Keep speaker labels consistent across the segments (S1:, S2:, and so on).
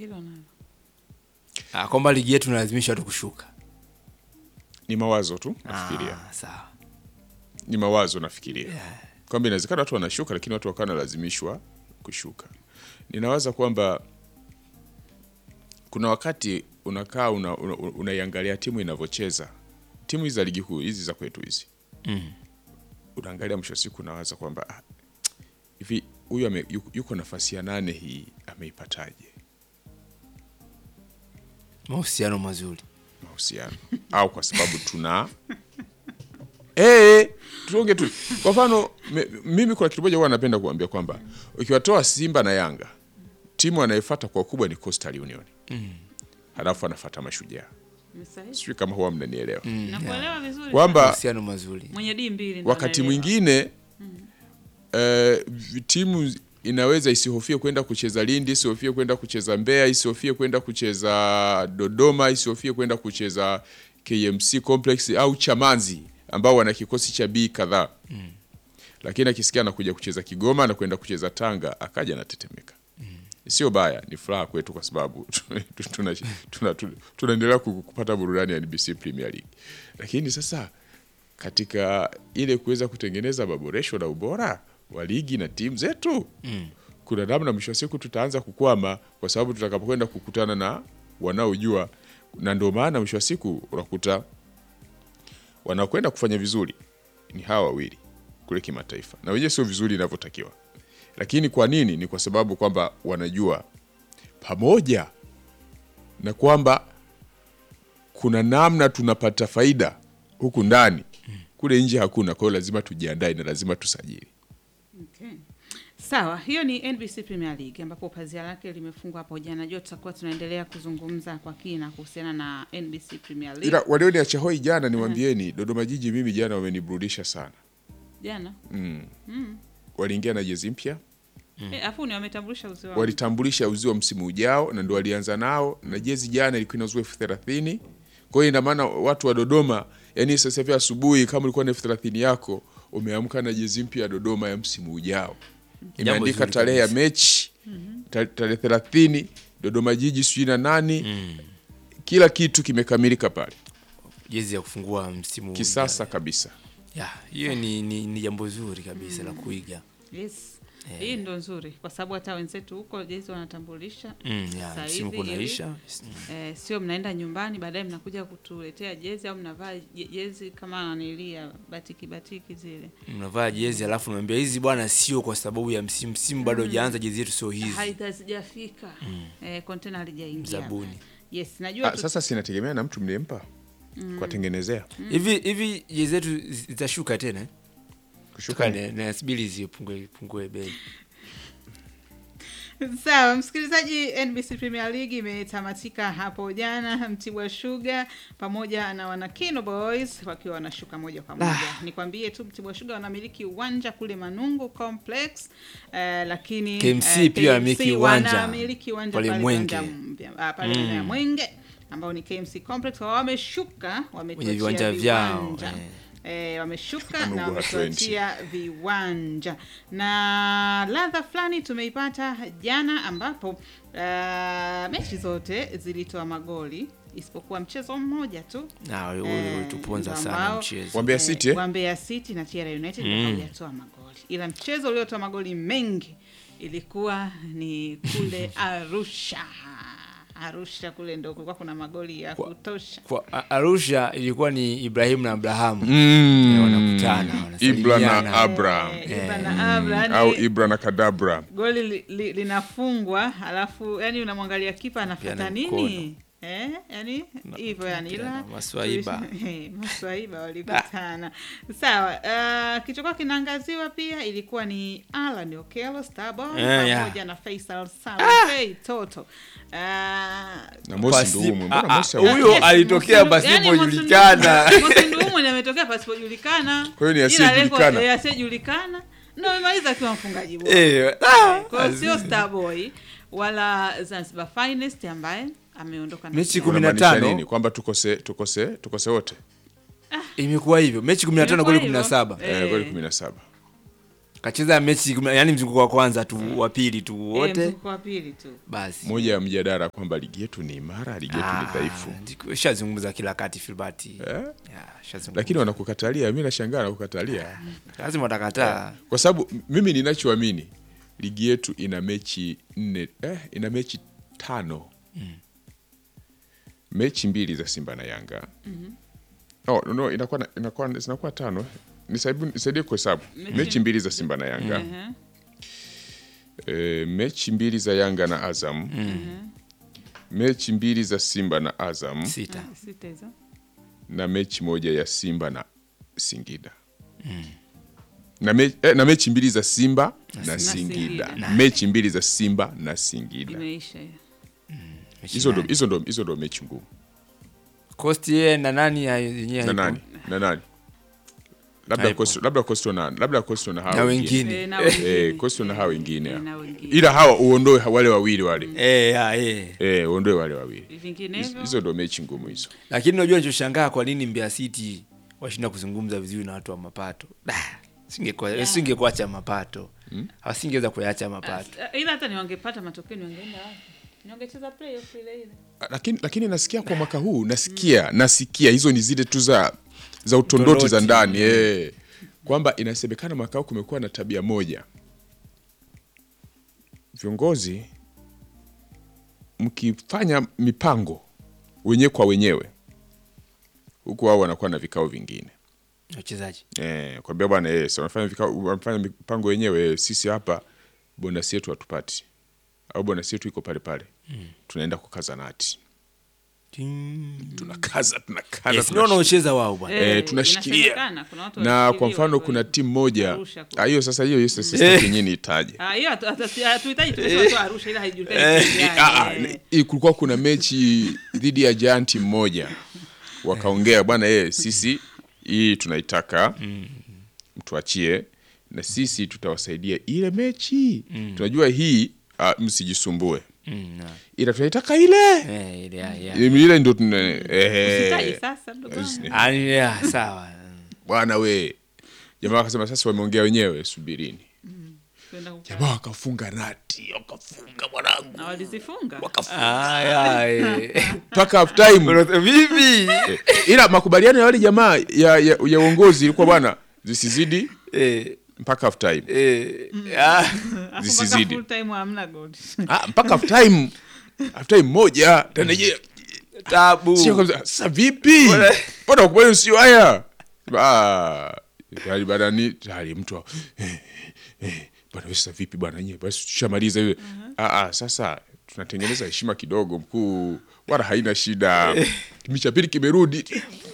S1: hilo nalo
S2: Ah, kwamba ligi yetu nalazimisha watu kushuka.
S3: Ni mawazo tu nafikiria,
S2: Ah, sawa.
S3: ni mawazo nafikiria kwamba inawezekana watu wanashuka, lakini watu wakawa wanalazimishwa kushuka. Ninawaza kwamba kuna wakati unakaa una, una, unaiangalia timu inavyocheza, timu hizi za ligi kuu hizi za kwetu hizi
S2: Mm.
S3: unaangalia mwisho wa siku unawaza kwamba ah, hivi huyu ame- yuko- yuko nafasi ya nane hii ameipataje
S2: Mahusiano mazuri.
S3: mahusiano au kwa sababu tuna Eh, tuonge tu kwa mfano me- mimi kuna kitu moja huwa napenda kuambia kwamba ukiwatoa Simba na Yanga timu anayefuata kwa ukubwa ni Coastal Union halafu anafuata Mashujaa
S1: Ni sahihi.
S3: sijui kama huwa mnanielewa
S1: nakuelewa vizuri
S3: kwamba
S2: Mahusiano mazuri.
S1: mwenye dii mbili ndo
S3: wakati
S1: anaelewa.
S3: mwingine eh, timu inaweza isihofie kwenda kucheza Lindi, isihofie kwenda kucheza Mbeya, isihofie kwenda kucheza Dodoma, isihofie kwenda kucheza KMC Complex au Chamanzi ambao wana kikosi cha B kadhaa lakini akisikia anakuja kucheza Kigoma na kwenda kucheza Tanga akaja anatetemeka. Sio baya, ni furaha kwetu kwa sababu tunaendelea tuna, tuna, tunaendelea ku- kupata burudani ya NBC Premier League, lakini sasa katika ile kuweza kutengeneza maboresho na ubora wa ligi na timu zetu kuna namna mwisho wa siku tutaanza kukwama, kwa sababu tutakapokwenda kukutana na wanaojua, na ndio maana mwisho wa siku unakuta wanaokwenda kufanya vizuri ni hawa wawili kule kimataifa, na wenyewe sio vizuri inavyotakiwa. Lakini kwa nini? Ni kwa sababu kwamba wanajua pamoja na kwamba kuna namna tunapata faida huku ndani, kule nje hakuna. Kwa hiyo lazima tujiandae na lazima tusajili.
S1: Okay. Sawa, hiyo ni NBC Premier League ambapo pazia lake limefungwa hapo jana. Najua tutakuwa tunaendelea kuzungumza kwa kina kuhusiana na NBC Premier League.
S3: Ila walioniacha hoi jana, niwaambieni, Dodoma Jiji mimi jana wameniburudisha sana.
S1: Jana.
S3: Waliingia na jezi mpya,
S1: Eh, afu ni wametambulisha uzio wao.
S3: walitambulisha uzio wa msimu ujao na ndo walianza nao, na jezi jana ilikuwa inauzwa elfu thelathini. Kwa hiyo ina maana watu wa Dodoma, yani sasa hivi asubuhi, kama ulikuwa na elfu thelathini yako umeamka na jezi mpya ya Dodoma ya msimu ujao, imeandika
S2: zuri
S3: tarehe ya
S2: kabisa.
S3: mechi ta- tarehe thelathini, Dodoma Jiji sijui na nani, kila kitu kimekamilika pale,
S2: Jezi ya kufungua msimu
S3: kisasa kabisa.
S2: Ya, hiyo ni, ni, ni jambo zuri kabisa la kuiga.
S1: Yes. Hii ndo nzuri kwa sababu hata wenzetu huko jezi wanatambulisha.
S2: Mm, ya,
S1: Sasa
S2: msimu
S1: hivi
S2: kunaisha.
S1: Eh, sio mnaenda nyumbani baadaye mnakuja kutuletea jezi au mnavaa je- jezi kama nanilia batiki batiki zile.
S2: Mnavaa jezi alafu naambia hizi bwana sio kwa sababu ya msimu msimu bado hujaanza jezi yetu sio hizi.
S1: Haijafika. Eh, container halijaingia.
S2: Zabuni.
S1: Yes, najua
S3: Ah,
S1: tu-
S3: sasa sinategemea na mtu mliyempa kuwatengenezea
S2: Hivi hivi jezi zetu zitashuka tena? eh?
S3: kushuka
S2: Tuka na- nasubiri zipungue pungue bei.
S1: Sawa, msikilizaji, NBC Premier League imetamatika hapo jana, Mtibwa Sugar pamoja na Wanakino Boys wakiwa wanashuka moja kwa moja. Nikwambie tu Mtibwa Sugar wanamiliki uwanja kule Manungu Complex eh, lakini
S2: KMC
S1: eh,
S2: pia wanamiliki uwanja
S1: wanamiliki uwanja
S2: pale
S1: pale
S2: Mwenge.
S1: uwanja mpya, ah, pale mm. ya Mwenge ambao ni KMC Complex Wao wameshuka wametuachia
S2: viwanja vyao,
S1: viwanja.
S2: eh.
S1: Eh, wameshuka
S3: Kama
S1: na
S3: Ugwa
S1: wametuachia viwanja na ladha fulani tumeipata jana ambapo uh, mechi zote zilitoa magoli isipokuwa mchezo mmoja tu
S2: Na ule
S1: Eh,
S2: ulituponza
S1: ndio
S2: sana
S1: ambao-
S2: mchezo.
S3: Wambea City eh?
S1: wa Mbeya City na TR United mm. hawajatoa magoli, ila mchezo uliotoa magoli mengi ilikuwa ni kule Arusha. Arusha kule ndo kulikuwa kuna magoli ya kutosha.
S2: Kwa A- Arusha ilikuwa ni Ibrahim na Abrahamu.
S3: Mm.
S2: Eh, wanakutana,
S3: Ibra na
S2: wanasalimiana.
S3: Abraham
S1: Eh, Ibra na Abra, yani
S3: au Ibra na Kadabra.
S1: goli li, li, linafungwa alafu yani unamwangalia kipa anafata
S2: Pia na
S1: nini eh, yani hivyo yani ila
S2: na maswaiba.
S1: Eh, maswaiba walikutana sawa. Uh, kilichokuwa kinaangaziwa pia ilikuwa ni Alan Okello Starboy
S2: Eh, ya.
S1: pamoja na Faisal Saleh Toto uh,
S3: Na Mosi
S2: Pasi-
S3: Nduumu.
S2: Ah,
S3: Mbona
S2: ah,
S3: Mosi
S2: huyo
S3: hakuwa?
S2: alitokea
S1: Mosindu-
S2: pasipojulikana.
S1: yani Mosinduumu ni ametokea pasipojulikana.
S3: Kwa hiyo ni
S1: Ila
S3: asiyejulikana.
S1: lengo- eh, asiyejulikana ndio amemaliza akiwa mfungaji bora.
S2: Eh, ah,
S1: Kwa hiyo sio Starboy wala Zanzibar Finest ambaye ameondoka na
S2: Mechi
S1: kiatu.
S2: kumi na
S3: Unamaanisha
S2: tano.
S3: nini? Kwamba tukose tukose tukose wote
S2: imekuwa hivyo mechi 15
S1: Imekuwa
S2: goli
S1: hivyo.
S2: 17
S1: Eh.
S3: eh, goli 17.
S2: kacheza mechi kumi- yani mzunguko wa kwanza tu wa pili tu
S1: Eh,
S2: wote
S1: mzunguko wa pili tu
S2: basi
S3: moja ya mjadala kwamba ligi yetu ni imara ligi yetu ni
S2: Ah,
S3: dhaifu
S2: ndiko- shazungumza kila kati Filbert
S3: eh?
S2: Ya, shazungumza.
S3: lakini wanakukatalia mi nashangaa wanakukatalia
S2: lazima watakataa
S3: kwa sababu m- mimi ninachoamini ligi yetu ina mechi nne eh, ina mechi tano mechi mbili za simba na yanga oh, no, no, inakuwa, na- inakuwa, zinakuwa tano Nisaibu- nisaidie kuhesabu
S1: Mechi-
S3: mechi mbili za simba na yanga
S1: Ehe.
S3: e, mechi mbili za yanga na azam mechi mbili za simba na azam
S2: sita
S1: Ah, sita hizo
S3: na mechi moja ya simba na singida na, me, eh, na mechi mbili za simba na, singida,
S1: Singida.
S3: mechi mbili za simba na singida
S1: imeisha hiyo.
S3: hizo ndo hizo ndo hizo ndo mechi ngumu
S2: Costi yeye na nani ya- yenyewe
S3: na
S2: haipo.
S3: nani na nani labda
S2: Haipo.
S3: Coastal- labda Coastal na labda Coastal na hao
S2: na
S3: wengine
S2: wengine
S1: Eh, na wengine.
S3: eh Coastal na hao wengine
S1: Eh, na wengine.
S3: ila hawa uondoe wale wawili wale
S2: Eh, ya, eh.
S3: eh uondoe wale wawili Hizo-
S1: vinginevyo
S3: hizo ndo mechi ngumu hizo
S2: lakini unajua nichoshangaa kwa nini Mbeya City washinda kuzungumza vizuri na watu wa mapato Da, singekuwa- singekuacha mapato wasingeweza kuyacha mapato
S1: Ah, ila hata ni wangepata matokeo ni wangeenda wapi Ni wangecheza playoff ile ile
S3: lakini lakini nasikia kwa mwaka huu nasikia nasikia hizo ni zile tu za za utondoti za
S2: Utondoti.
S3: ndani eh kwamba inasemekana mwaka huu kumekuwa na tabia moja viongozi mkifanya mipango wenyewe kwa wenyewe huku wao wanakuwa na vikao vingine
S2: wachezaji
S3: eh, kwambia bwana eh, si wanafanya vikao wanafanya mipango wenyewe eh, sisi hapa bonasi yetu hatupati au bonasi yetu iko pale pale tunaenda kukaza nati tunakaza tunakaza
S2: yes,
S3: tunash-
S2: no, wanaocheza wao bwana
S3: Eh, tunashikilia.
S1: inasemekana, kuna watu
S3: na kwa
S1: wanashikiliwa
S3: mfano
S1: hivyo
S3: kuna
S1: hivyo.
S3: timu moja
S1: Arusha kule.
S3: Ah, hiyo sasa hiyo hiyo sasa yenyewe niitaje
S1: Ah, hiyo hatu- hatu- hatuhitaji tumesema Arusha ila haijulikani timu gani,
S3: Ah, ah,
S1: eh.
S3: ni- kulikuwa kuna mechi dhidi ya janti mmoja wakaongea bwana eh, sisi hii tunaitaka mtuachie na sisi tutawasaidia ile mechi tunajua hii ah, msijisumbue
S2: Mm, na-
S3: ila tunaitaka ile
S2: eh, ile, ya, ya.
S3: ile ndo tuna
S1: Usitaje
S3: eh,
S1: sasa ndugu wangu.
S2: Ah, ni- ya, sawa
S3: bwana we jamaa wakasema sasa wameongea wenyewe subirini
S1: Kwenda kukaa.
S3: jamaa wakafunga nati wakafunga mwanangu
S1: na walizifunga
S2: Ah, ya, eh.
S3: mpaka half time
S2: vipi
S3: Eh, ila makubaliano ya wale jamaa ya, ya, ya uongozi ilikuwa bwana zisizidi
S2: Eh,
S3: mpaka half time
S2: eh, ah,
S1: Alafu mpaka
S3: zisizidi.
S1: full time hamna goal.
S3: ah, mpaka half time half time moja tena je
S2: tabu
S3: sio kabisa sasa vipi mbona ukubali sio haya ah tayari baada ni tayari mtu wa- eh, eh, bwana wewe sasa vipi bwana nyewe basi tushamaliza hiyo ah ah sasa tunatengeneza heshima kidogo mkuu wala haina shida kipindi cha pili kimerudi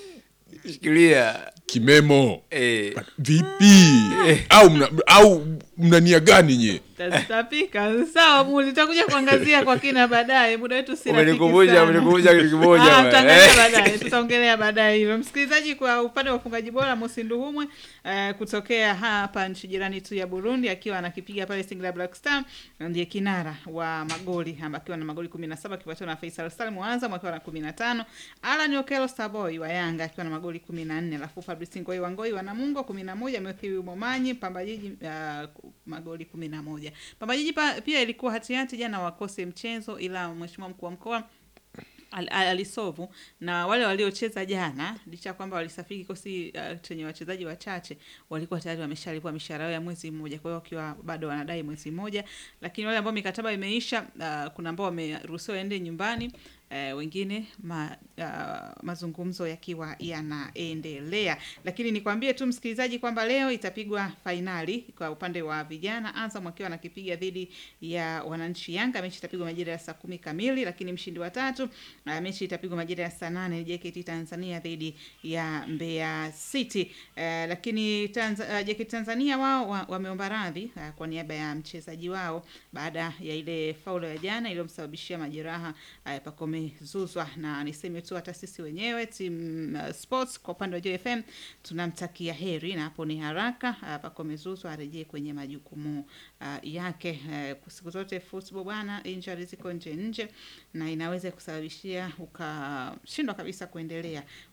S2: shikilia
S3: kimemo
S2: eh.
S3: vipi au mna, au mna nia gani nye
S1: Tazitapika. Sawa, Muli, tutakuja kuangazia kwa kina baadaye. Muda wetu si rafiki
S2: Umenikumbusha,
S1: sana.
S2: umenikumbusha kitu kimoja
S1: Ah,
S2: bwana.
S1: tutaangalia
S2: Eh.
S1: baadaye, tutaongelea baadaye hilo. Msikilizaji, kwa upande wa ufungaji bora Mosi Nduhumwe eh, kutokea hapa nchi jirani tu ya Burundi akiwa anakipiga pale Singida Black Star ndiye kinara wa magoli amba akiwa na magoli 17 akifuatiwa na Faisal Salim wa Azam akiwa na 15, Alan Okello Starboy wa Yanga akiwa na magoli 14, alafu Fabrice Ngoi wa Ngoi wa Namungo 11, Matthew Momanyi Pamba Jiji uh, magoli 11. Pamba Jiji pa, pia ilikuwa hatihati jana wakose mchezo, ila mheshimiwa mkuu wa mkoa al- al- alisovu na wale waliocheza jana, licha ya kwamba walisafiri kikosi uh, chenye wachezaji wachache, walikuwa tayari wameshalipwa mishahara yao ya mwezi mmoja, kwa hiyo wakiwa bado wanadai mwezi mmoja. Lakini wale ambao mikataba imeisha, uh, kuna ambao wameruhusiwa waende nyumbani uh, wengine ma, uh, mazungumzo yakiwa yanaendelea. Lakini nikwambie tu msikilizaji kwamba leo itapigwa fainali kwa upande wa vijana, Azam akiwa anakipiga dhidi ya wananchi Yanga. Mechi itapigwa majira ya saa kumi kamili, lakini mshindi wa tatu uh, mechi itapigwa majira ya saa nane JKT Tanzania dhidi ya Mbeya City. Uh, lakini Tanz uh, JKT Tanzania wao wa- wameomba radhi uh, kwa niaba ya mchezaji wao baada ya ile faulo ya jana iliyomsababishia majeraha uh, Pacome Zuzwa, na niseme tu hata sisi wenyewe team uh, sports kwa upande wa JFM tunamtakia heri na hapo ni haraka uh, Pacome Zuzwa arejee kwenye majukumu uh, yake. Uh, siku zote football bwana, injuries ziko nje nje na inaweza kusababishia ukashindwa kabisa kuendelea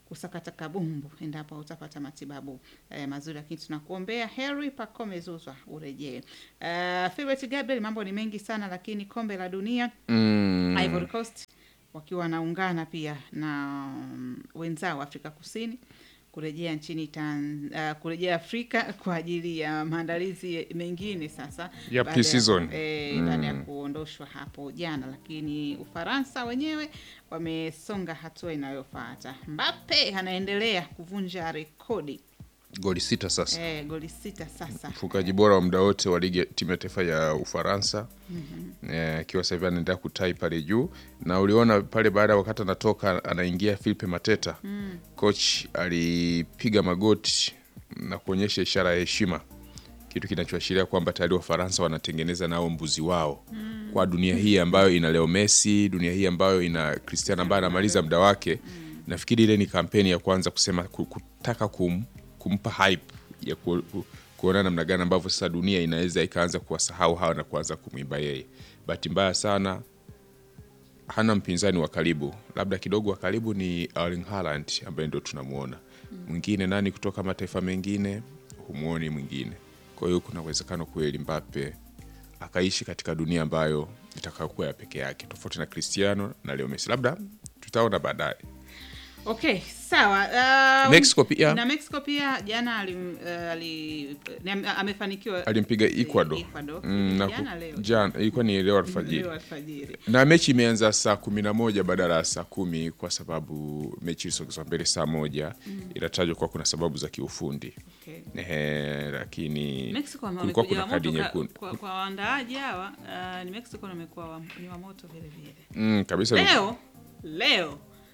S1: kusakata kabumbu endapo utapata matibabu eh, mazuri, lakini tunakuombea heri Pacome Zouzoua urejee. Uh, Philbert Gabriel, mambo ni mengi sana, lakini kombe la dunia
S3: Mm.
S1: Ivory Coast wakiwa wanaungana pia na mm, wenzao Afrika Kusini kurejea nchini Tan, uh, kurejea Afrika kwa ajili ya maandalizi mengine sasa
S3: Ya
S1: baada
S3: pre-season.
S1: eh, baada ya kuondoshwa hapo jana, lakini Ufaransa wenyewe wamesonga hatua inayofuata. Mbappe anaendelea kuvunja rekodi
S3: Goli sita sasa.
S1: eh, goli sita sasa
S3: mfungaji bora wa muda wote wa ligi ya timu ya taifa ya Ufaransa Eh, akiwa sasa hivi anaendelea kutai pale juu, na uliona pale baada ya wakati anatoka anaingia Philippe Mateta coach alipiga magoti na kuonyesha ishara ya heshima, kitu kinachoashiria kwamba tayari Wafaransa wanatengeneza nao mbuzi wao kwa dunia hii ambayo ina Leo Messi, dunia hii ambayo ina Cristiano ambaye anamaliza muda wake. Nafikiri ile ni kampeni ya kwanza kusema ku- kutaka kum, kumpa hype ya ku, ku, kuona namna gani ambavyo sasa dunia inaweza ikaanza kuwasahau hawa na kuanza kumwimba yeye. Bahati mbaya sana hana mpinzani wa karibu, labda kidogo wa karibu ni Erling Haaland ambaye ndo tunamuona. Mwingine nani kutoka mataifa mengine humuoni mwingine. Kwa hiyo kuna uwezekano kweli Mbappe akaishi katika dunia ambayo itakayokuwa ya peke yake, tofauti na Cristiano na Leo Messi. Labda tutaona baadaye.
S1: Okay, sawa. Um,
S3: Mexico pia.
S1: na Mexico pia jana alim, uh, ali, ni ame- amefanikiwa
S3: Alimpiga Ecuador,
S1: Ecuador.
S3: Mm, na
S1: Jana
S3: ku-
S1: leo.
S3: jana ilikuwa ni leo alfajiri
S1: Leo alfajiri.
S3: na mechi imeanza saa kumi na moja badala ya saa kumi kwa sababu mechi ilisogezwa mbele saa moja inatajwa kuwa kuna sababu za kiufundi
S1: Okay.
S3: Ehe, lakini
S1: Mexico wame-
S3: kulikuwa
S1: wamekuja
S3: kuna kadi
S1: wamoto ka-
S3: nyekundu
S1: kwa, kwa waandaaji hawa uh, ni Mexico na wamekuwa wa, ni wamoto vile vile.
S3: mm, kabisa
S1: Leo leo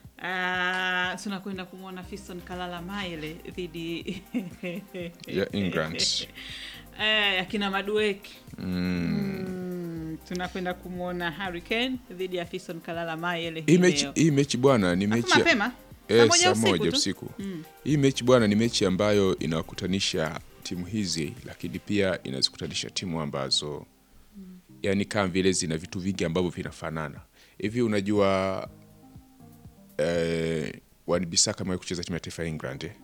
S1: uh, tunakwenda kumwona Fiston Kalala Maile dhidi
S3: ya England
S1: eh, akina Madueke mm, tunakwenda kumwona Harry Kane dhidi ya Fiston Kalala Maile
S3: hii
S1: hii
S3: mechi
S1: leo.
S3: hii mechi bwana ni
S1: Alafu
S3: mechi ya-
S1: mapema
S3: Eh,
S1: saa moja
S3: saa
S1: usiku
S3: moja
S1: tu.
S3: usiku hii mechi bwana ni mechi ambayo inawakutanisha timu hizi lakini pia inazikutanisha timu ambazo yani kama vile zina vitu vingi ambavyo vinafanana hivi unajua eh, Wan-Bissaka amewahi kucheza timu ya taifa ya England eh?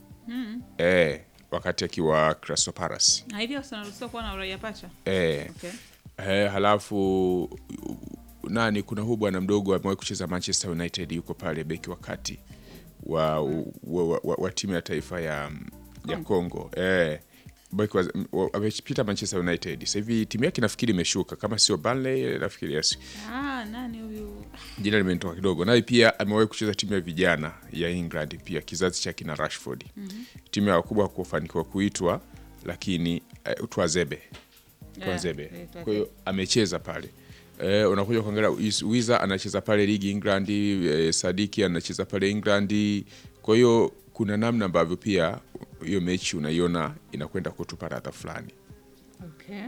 S3: Eh, wakati akiwa Crystal Palace
S1: na hivyo tunaruhusiwa kuwa na uraia pacha
S3: eh,
S1: okay.
S3: Eh, halafu u- nani kuna huu bwana mdogo amewahi kucheza Manchester United yuko pale beki wa kati wa, wa, wa, wa, wa timu ya taifa ya, ya Congo eh, beki wa- wa- amepita Manchester United sasa hivi timu yake nafikiri imeshuka kama sio Burnley nafikiri yes.
S1: ah, nani huyu
S3: Jina limenitoka kidogo. Naye pia amewahi kucheza timu ya vijana ya England pia kizazi cha kina Rashford. Timu ya wakubwa kufanikiwa kuitwa lakini uh, Twazebe Twazebe.
S1: Yeah, yeah,
S3: Kwa hiyo amecheza pale. Eh, unakuja kuangalia Is- Wiza anacheza pale ligi England, eh, Sadiki anacheza pale England. Kwa hiyo kuna namna ambavyo pia hiyo mechi unaiona inakwenda kutupa radha fulani.
S1: Okay.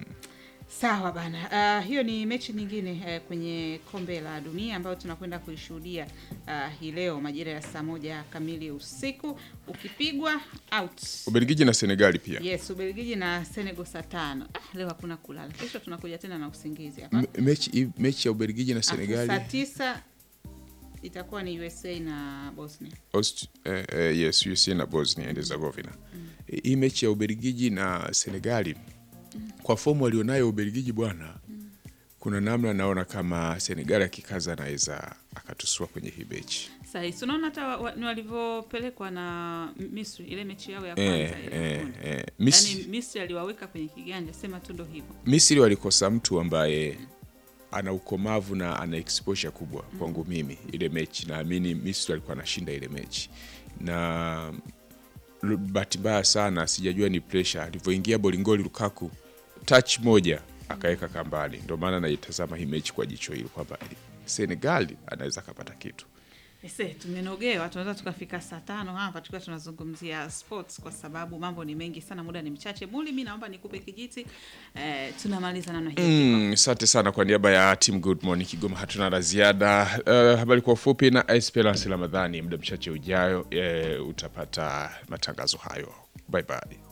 S1: Sawa bana. Uh, hiyo ni mechi nyingine uh, kwenye kombe la dunia ambayo tunakwenda kuishuhudia uh, hii leo majira ya saa moja kamili usiku ukipigwa out.
S3: Ubelgiji na Senegali pia.
S1: Yes, Ubelgiji na Senegal saa tano. Ah, leo hakuna kulala. Kesho tunakuja tena na usingizi hapa.
S3: M- mechi mechi ya Ubelgiji na
S1: Afu
S3: Senegali.
S1: Saa tisa itakuwa ni USA na Bosnia.
S3: Aust eh, eh, yes USA na Bosnia and Herzegovina. Hii mechi ya Ubelgiji na Senegali kwa fomu walionayo Ubelgiji bwana, kuna namna naona kama Senegali akikaza anaweza akatusua kwenye hii mechi
S1: Sasa si unaona hata wa- wa- ni walivyopelekwa na Misri ile mechi yao ya
S3: eh,
S1: kwanza ile ya
S3: eh,
S1: kundi.
S3: eh. Mis
S1: Yaani Misri aliwaweka kwenye kiganja, sema tu ndo hivyo.
S3: Misri walikosa mtu ambaye ana ukomavu na ana exposure kubwa kwangu mimi. Ile mechi naamini Misri alikuwa anashinda ile mechi, na lu- bahati mbaya sana sijajua ni pressure alivyoingia Bolingoli Lukaku touch moja akaweka kambani. Ndio maana naitazama hii mechi kwa jicho hilo kwamba Senegal anaweza akapata kitu.
S1: Ese, tumenogewa, tunaweza tukafika saa tano hapa tukiwa tunazungumzia sports kwa sababu mambo ni mengi sana, muda ni mchache. Muli, mi naomba nikupe kijiti eh, tunamaliza namna hiyo.
S3: Mm, Asante sana kwa niaba ya team Good Morning Kigoma, hatuna la ziada. Uh, habari kwa ufupi na Esperance Ramadhani, muda mchache ujayo eh, utapata matangazo hayo. Bye bye.